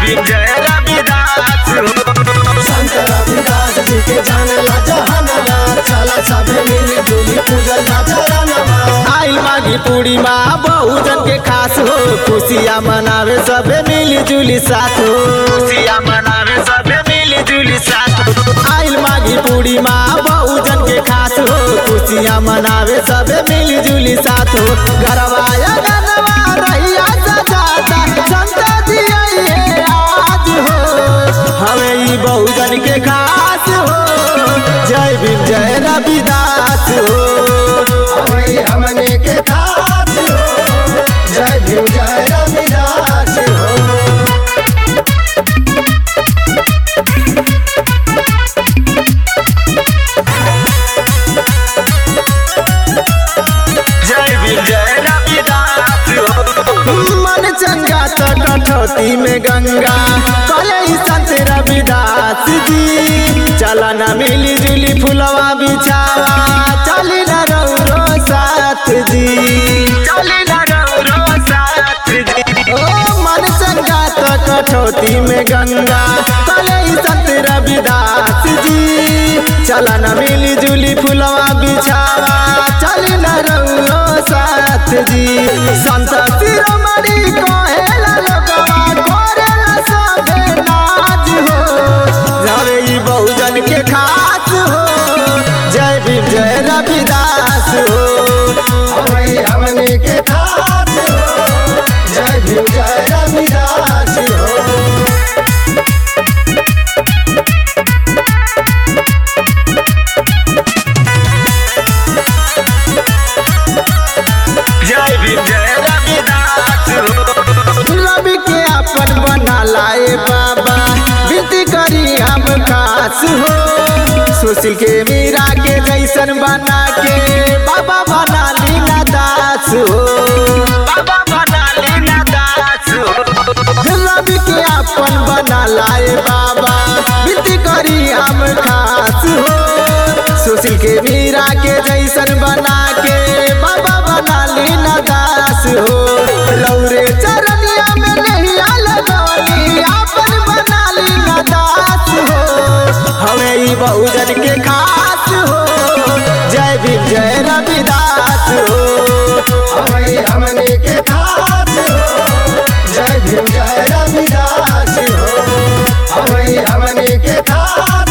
भीम जय रविदास हो संत रविदास जी के जानला जहानवा चला सभे मिली जुली पूजल जा चरणवा आइल माघी पूर्णिमा बहुजन के खास हो खुशियाँ मनावे सबे मिली जुली साथ हो खुशियाँ मनावे सबे मिली जुली साथ हो आइल माघी पूर्णिमा बहुजन के खास हो खुशियाँ मनावे सबे मिली जुली साथ हो गरवाया गनवा रहिया सजाता संत जी आइए आज हो हमें ई बहुजन के खास हो जय भीम जय रविदास हो वही हमने के दास हो जय भीम जय रविदास हो जय भीम जय रविदास हो मन चंगा तो कठौती में गंगा कले संत रविदास जी चला न मिली जुली फुलवा बिछावा चली न रौरो साथ जी चली न रौरो साथ जी ओ मन चंगा तो कठौती में गंगा कले संत रविदास जी चला न मिली जुली फुलवा बिछावा चली न रौरो साथ जी संत शिरोमणि कहेला लोगवा करेला सबे नाज हो जावे ई बहुजन के खास हो जय भीम जय रविदास हो वही हमने के दास हो जय भीम जय रविदास हो जय भीम जय रविदास हो रवि के अपन बना लाए बाबा विनती करी हम खास हो सुशील के मीरा के जैसन बना के बाबा बना लीला दास हो बाबा बना लीला दास हो रवि के अपन बना लाए बाबा विनती करी हम खास हो सुशील के मीरा के जैसन बना के बाबा बना लीला दास हो लौरे चरनिया में नहिया लगौनी अपन बना लीला दास हो हमें ई बहुजन के खास हो जय भीम जय रविदास हो वही हमने के दास हो जय भीम जय रविदास हो वही हमने के दास